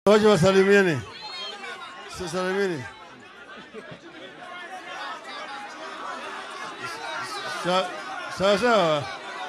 Waje wasalimieni. Salimieni. Sa- Sawa sawa.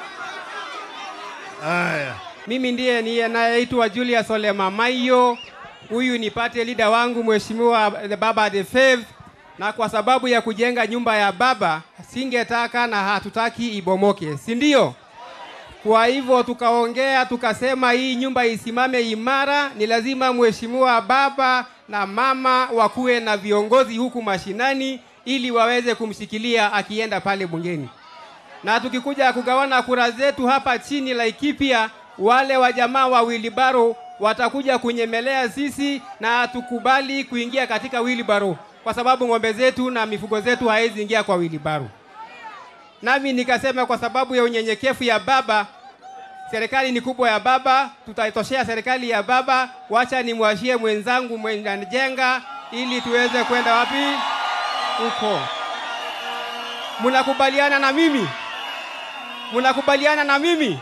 Haya. Mimi ndiye ninayeitwa Julius Ole Mamayo. Huyu ni party leader wangu Mheshimiwa the Baba the Fifth, na kwa sababu ya kujenga nyumba ya baba singetaka na hatutaki ibomoke, si ndio? Kwa hivyo tukaongea tukasema, hii nyumba isimame imara, ni lazima mheshimiwa baba na mama wakuwe na viongozi huku mashinani, ili waweze kumshikilia akienda pale bungeni na tukikuja kugawana kura zetu hapa chini Laikipia, wale wa jamaa wa wilibaro watakuja kunyemelea sisi, na hatukubali kuingia katika wilibaro kwa sababu ng'ombe zetu na mifugo zetu haizi ingia kwa wilibaro. Nami nikasema kwa sababu ya unyenyekevu ya baba, serikali ni kubwa ya baba, tutaitoshea serikali ya baba. Wacha nimwashie mwenzangu mwenye anajenga ili tuweze kwenda wapi huko. Mnakubaliana na mimi? Mnakubaliana na mimi?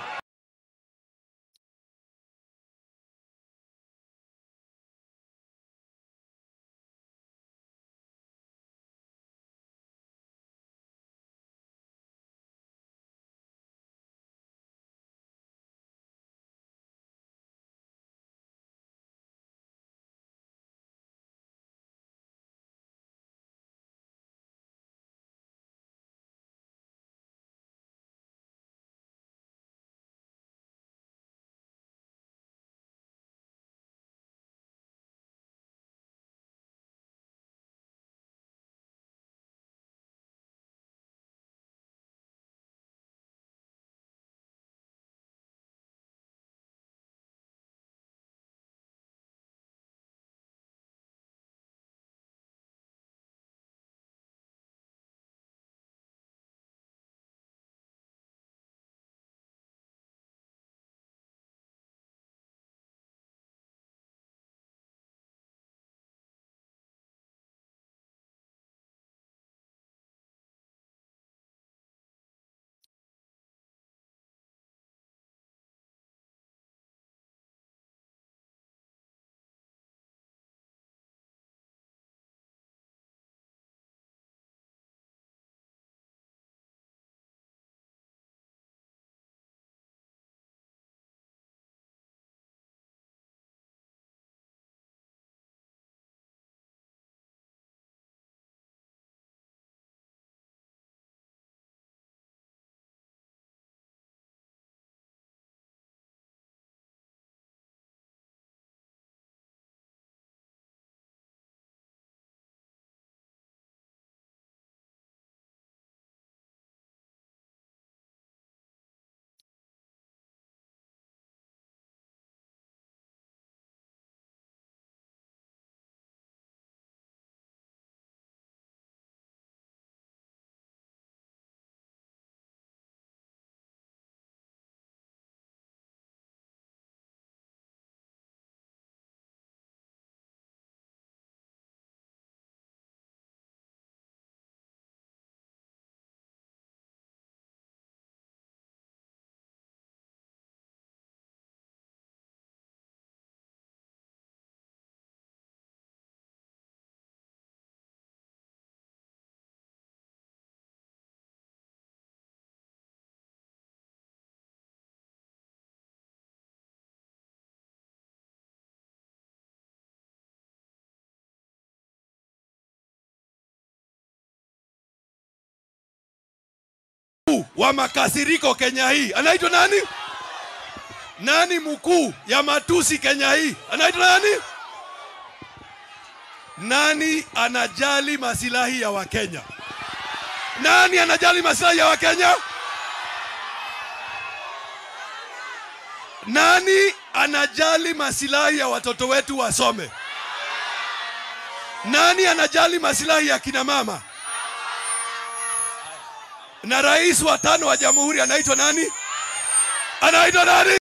wa makasiriko Kenya hii anaitwa nani? Nani mkuu ya matusi Kenya hii anaitwa nani? Nani anajali masilahi ya Wakenya? Nani anajali masilahi ya Wakenya? Nani anajali masilahi ya watoto wetu wasome? Nani anajali masilahi ya kina mama? Na rais wa tano wa jamhuri anaitwa nani? Anaitwa nani?